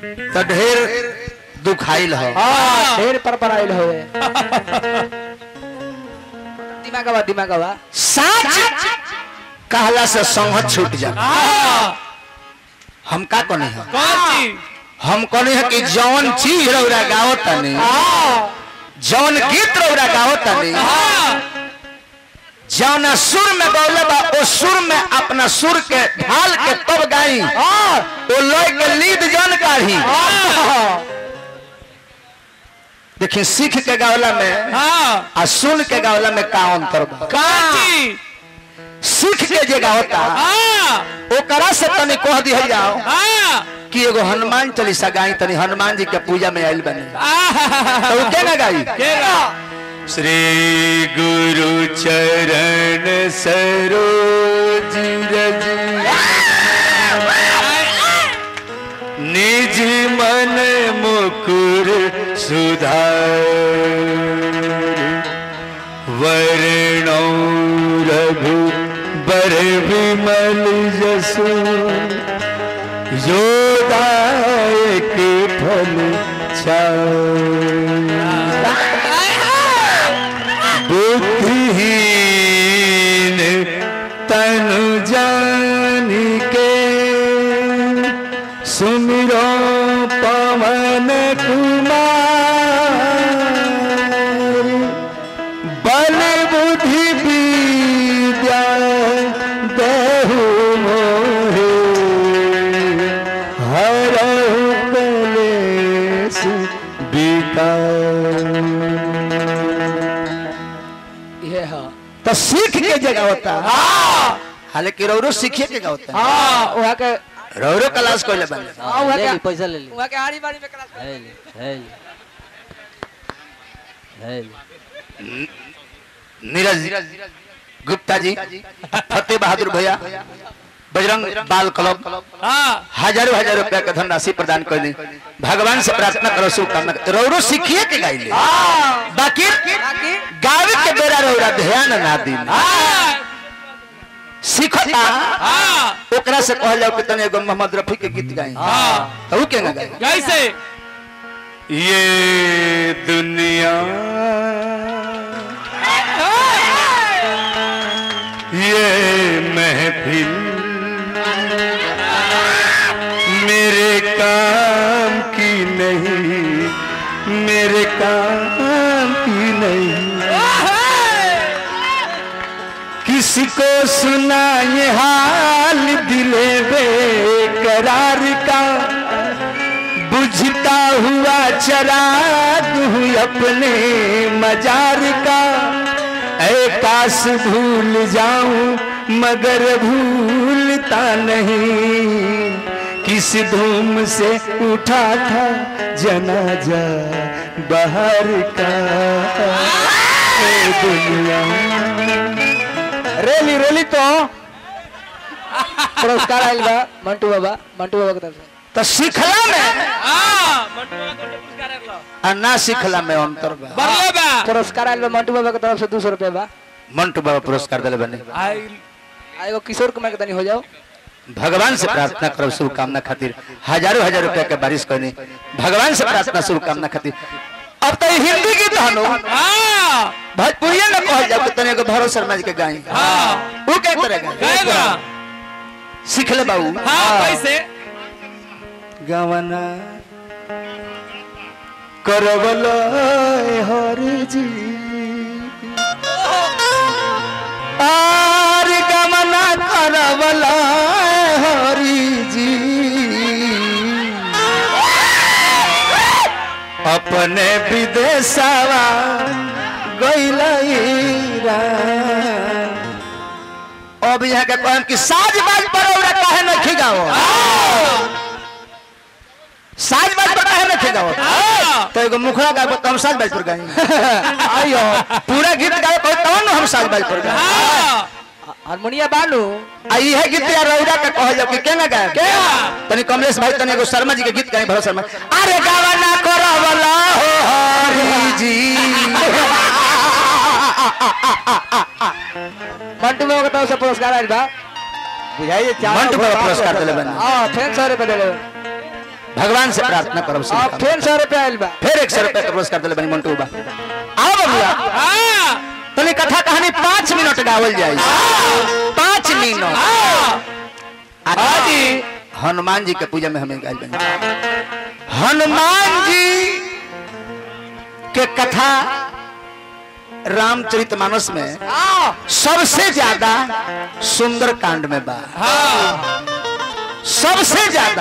तो ढेर दुखाइल हो हाँ ढेर पर पर आइल होवे दिमागवा दिमागवा साच कहला से संगत छूट जा हम का कने है हम कने है कि जौन चीज रौरा गाओ तनी जौन गीत रौरा गाओ तनी जौन सुर में गौले बा ओ सुर में अपना सुर के ढाल के तब गाई ओ लय के लीद जन काढ़ी देखिए सीख के गावला में आ सुन के गावला में का अंतर बा सीख के जे गावता ओकरा से तनी कह दिहल जाओ कि एगो हनुमान चालीसा गाई तनी हनुमान जी के पूजा में आइल बने तो उ के ना गाई श्री गुरु चरण सरोज रज निज मन मुकुर सुधार वर्णो रघु बर विमल जसु योदायक फल बुद्धिहीन तनु जान के सुमिरो पवन कुमार बल बुद्धि विद्या देहु मोहे हरहु कलेश विकार ये हाँ तो सीख के जगह होता हालांकि रौरो सीखिए के होता है हाँ वहाँ के रौरो क्लास कोई ले बने हाँ वहाँ ले के ली पैसा ले ली वहाँ के आड़ी बाड़ी में क्लास ले ली ले ली ले ली नीरज गुप्ता जी फतेह बहादुर भैया बजरंग बाल क्लब हजारों हजार रुपया के धनराशि प्रदान कर दी भगवान से प्रार्थना करो शुभकामना रौरो सीखिए के गाइले बाकी गावे के बेरा रौरा ध्यान ना दी सीखता ओकरा से कहल जाओ कि तने एगो मोहम्मद रफी के गीत गाई तो ऊ के ना गाई कैसे ये दुनिया ये महफिल मेरे काम की नहीं मेरे काम की नहीं किसी को सुना ये हाल दिले बेकरार का बुझता हुआ चराग हूँ अपने मजार का ऐ काश भूल जाऊं मगर भूलता नहीं किस धूम से उठा था जनाजा बाहर का ऐ दुनिया रेली रेली तो पुरस्कार आइल बा मंटू बाबा मंटू बाबा के तरफ से तो सीखला में हाँ मंटुआ को पुरस्कार है लो आ ना सीखला में अंतर बा बरले बा पुरस्कार आइल बा मंटू बाबा के तरफ से दो सौ रुपया बा मंटू बाबा पुरस्कार दिले बने आई आ एगो किशोर कुमार के तनी हो जाओ भगवान से प्रार्थना करो शुभकामना खातिर हजारों हजार रुपया के बारिश करनी भगवान से प्रार्थना शुभकामना खातिर अब तो ये हिंदी गीत हनो हाँ भोजपुरी न कहल जाओ तने एगो भरो शर्मा जी के गाई हाँ वो के तरह गए गाई बा सीख ले बाबू हाँ कैसे गवना करवल हर जी आर गमना करवल हरि जी अपने विदेशवा गैलईरा अब यहाँ के कहम कि साज बाज पर ओरा काहे न खिगाओ साज बाज पर काहे न खिगाओ तो एगो मुखड़ा गाय तो हम साज बाज पर गाई आइयो पूरा गीत गाय कोई तब न हम साज बाज पर गाई हाँ हारमोनिया बानू आ इहे गीत या रौदा के कहल जाओ कि केना गाय के तनी कमलेश भाई तनी एगो शर्मा जी के गीत गाई भरत शर्मा अरे गावा ना करवला हो हरि जी मंटू बाबा के तरफ से पुरस्कार आइल बा बुझाइए चार मंटू बाबा पुरस्कार दिले बने। हां फेन सौ रुपया देले भगवान से प्रार्थना करब श्री अब फिर सौ रुपया आयल बा फिर एक सौ रुपया के पुरस्कार दिले बनी मंटू बा आओ बबुआ हाँ तनी कथा कहानी पाँच मिनट गावल जाई पाँच मिनट आज हनुमान जी के पूजा में हमें गायल बनी हनुमान जी के कथा रामचरित मानस में सबसे ज्यादा सुंदर कांड में बा सबसे ज्यादा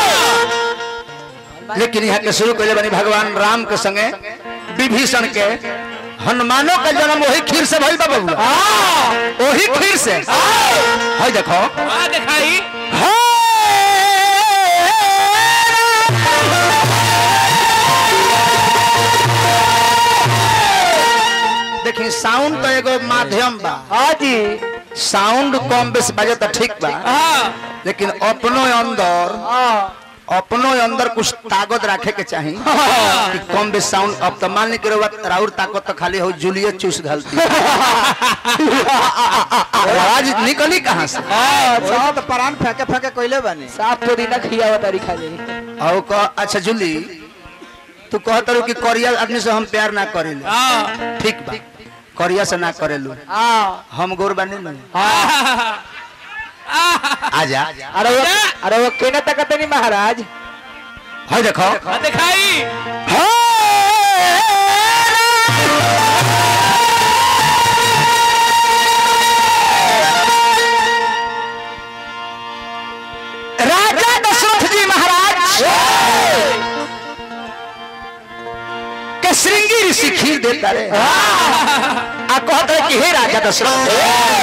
लेकिन यहाँ के शुरू कैले बनी भगवान राम के संगे विभीषण के हनुमानों का जन्म वही खीर से भइल बा बबुआ वही खीर से है देखो हाँ दिखाई देखी साउंड तो एगो माध्यम बा हाँ जी साउंड कम बेस बजे तो ठीक बा हाँ लेकिन अपनो अंदर हाँ अपनो अंदर कुछ ताकत रखे के चाहिए कि कम बेस साउंड अब तो मान ली के रउआ- राउर ताकत तो खाली हो जूलियत चूस घलती आवाज निकली कहाँ से सब तो परान फेंके फेंके कोइले बने साफ पुदीना खिया तारी खा ले और कह अच्छा जूली तू कहत रहो कि करिया आदमी से हम प्यार ना करेले हाँ ठीक बा करिया से ना करेलू हाँ हम गोर बने ना हाँ आजा अरे वो अरे वो केना तकत नहीं महाराज है देखो हाँ दिखाई राजा दशरथ जी महाराज के श्रृंगी ऋषि खीर देता रे आ कहत रहे कि हे राजा दशरथ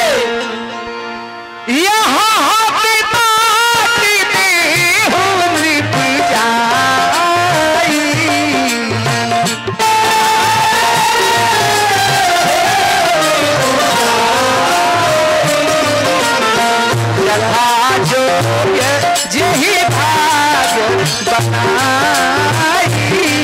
यहाँ हाथी बाटी देहु नृप जाई। यथा जोग्य जेहि भाग बनाई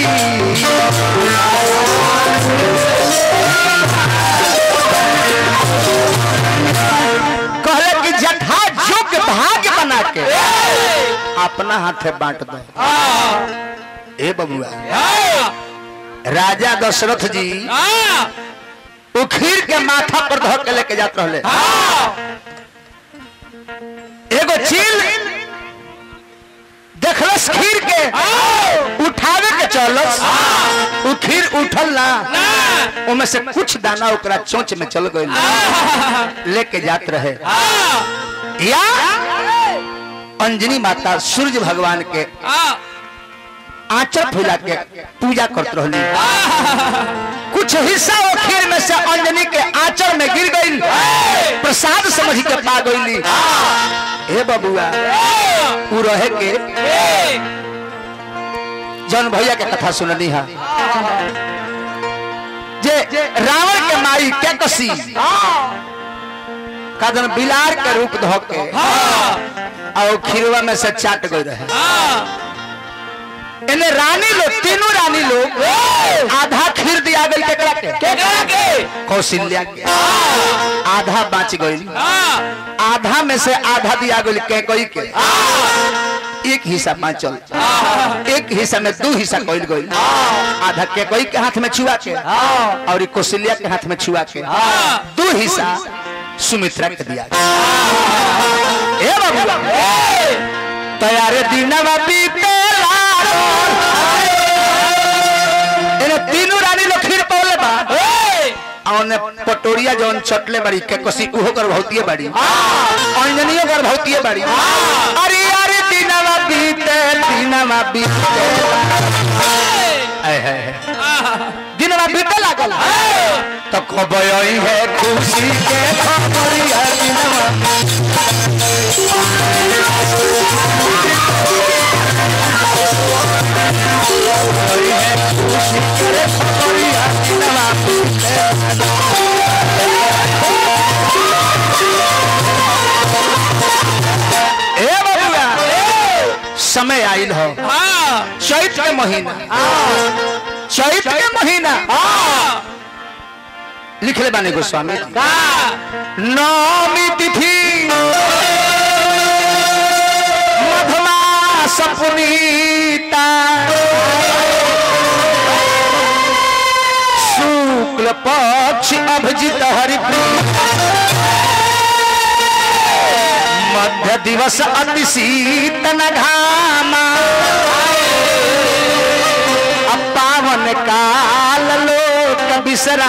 कहले कि जथा जोग भाग बना के अपना हाथे बांट दो ए बबुआ राजा दशरथ जी हाँ उखीर के माथा पर धर के लेके जात रहले एगो चील देखलस खीर के उठावे के चलस उ खीर उठल ना उमे से कुछ दाना ओकरा चोंच में चल गइल लेके जात रहे या अंजनी माता सूर्य भगवान के हाँ आंचल फैला के पूजा करत रहली कुछ हिस्सा वो खीर में से अंजनी के आंचल में गिर गई प्रसाद समझ के पा गईली हे बबुआ उ रहे के जौन भैया के कथा सुननी है जे रावण के माई के कसी का जन बिलार के रूप धो के और खीरवा में से चाट गई रहे इन्हें रानी लोग तीनों रानी लोग आधा खीर दिया गई केकरा के केकरा के कौशल्या के आधा बाँच गई हाँ आधा में से आधा दिया गई के कोई के एक हिस्सा बाँचल एक हिस्सा में दो हिस्सा कइल गई आधा के कोई के हाथ में छुआ के और ई कौशल्या के हाथ में छुआ के दो हिस्सा सुमित्रा के दिया गया। ए बाबू तैयारे दीनवा बीतेला इन्हें तीनों रानी लोग खीर पौले बा औने पटोरिया जौन चटले बड़ी के कसी उहो कर भौतिए बड़ी अंजनियो कर भौतिए बड़ी अरे अरे दीनवा बीते दीनवा बीते आय हाय हाय। दिनवा बीते लागल तो खबई है खुशी के खबरिया दिनवा खबई है खुशी के खबरिया दिनवा ए बबुआ समय आइल हो हाँ चैत के महीना चैत के महीना लिखले बानी गोस्वामी जी। नवमी तिथि मधुमास पुनीत पक्ष अभिजित हरि मध्य दिवस अति शीतन घामा अब पावन काल लोक बिसरा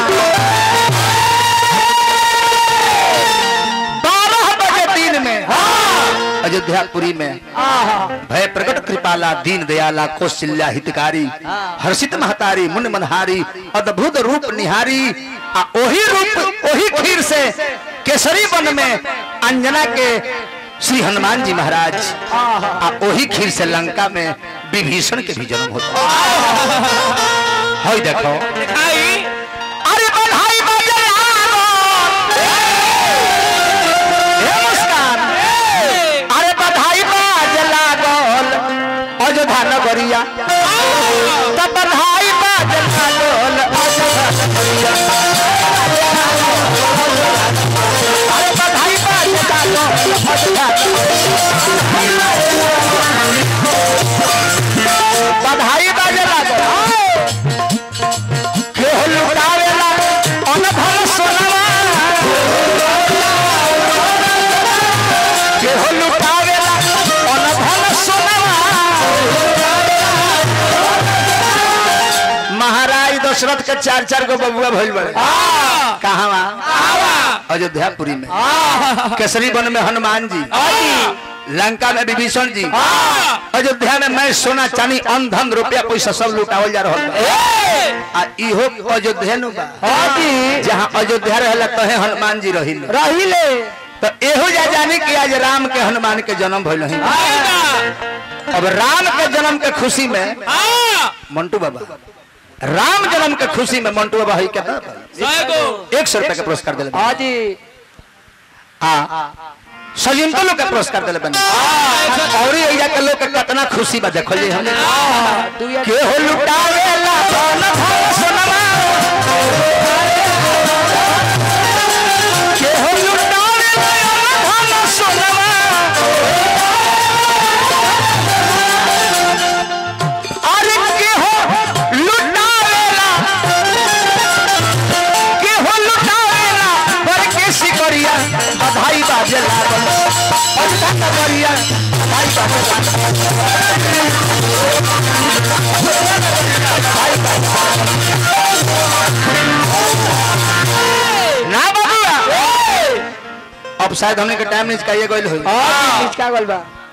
बारह बजे दिन में अयोध्यापुरी में भय प्रकट कृपाला दीन दयाला कौशल्या हितकारी हर्षित महतारी मुन मनहारी अद्भुत रूप निहारी आ ओही रूप ओही खीर से केसरी वन में अंजना के श्री हनुमान जी महाराज आ ओही खीर से लंका में विभीषण के भी जन्म होता है देखो दिखाई अरे बधाई बजे लागो। हे मुस्कान अरे बधाई बाज लागल अयोध्या नगरिया तब बधाई बाज लागल अयोध्या नगरिया अरे बधाई बाज लागल अयोध्या नगरिया। बधाई बाज लागल केहू लुटावेला अनधन सोनवा केहू लुटावेला अनधन सोनवा महाराज दशरथ के चार चार गो बबुआ भइल बड़े कहाँ अयोध्यापुरी में केसरी वन में हनुमान जी लंका में विभीषण जी अयोध्या में मैं सोना चांदी अनधन रुपया पैसा सब लुटावल जा रहा बा। आ इहो अयोध्या नु बा जहाँ अयोध्या रहला तहे हनुमान जी रही रहिले तो एहो जा जाने कि आज राम के हनुमान के जन्म भइल है अब राम के जन्म के खुशी में मंटू बाबा राम जन्म के खुशी में मंटू बाबा है क्या एक सौ रुपए का पुरस्कार दिले हाँ जी हाँ सजिंतो लोग के पुरस्कार दिले बने और एजा के लोग के कितना खुशी बा देखो जी हमने तू या के हो लुटावेला धन धन सोनमा के हो लुटावेला धन सोनमा अरे के हो लुटावेला के हो लुटावेला पर के सिकरिया बधाई बाजे लागल अजका करिया बधाई बाजे लागल ना बाबूआ अब शायद हमने के टाइम नहीं चाहिए गइल होई हाँ किसका गोल बा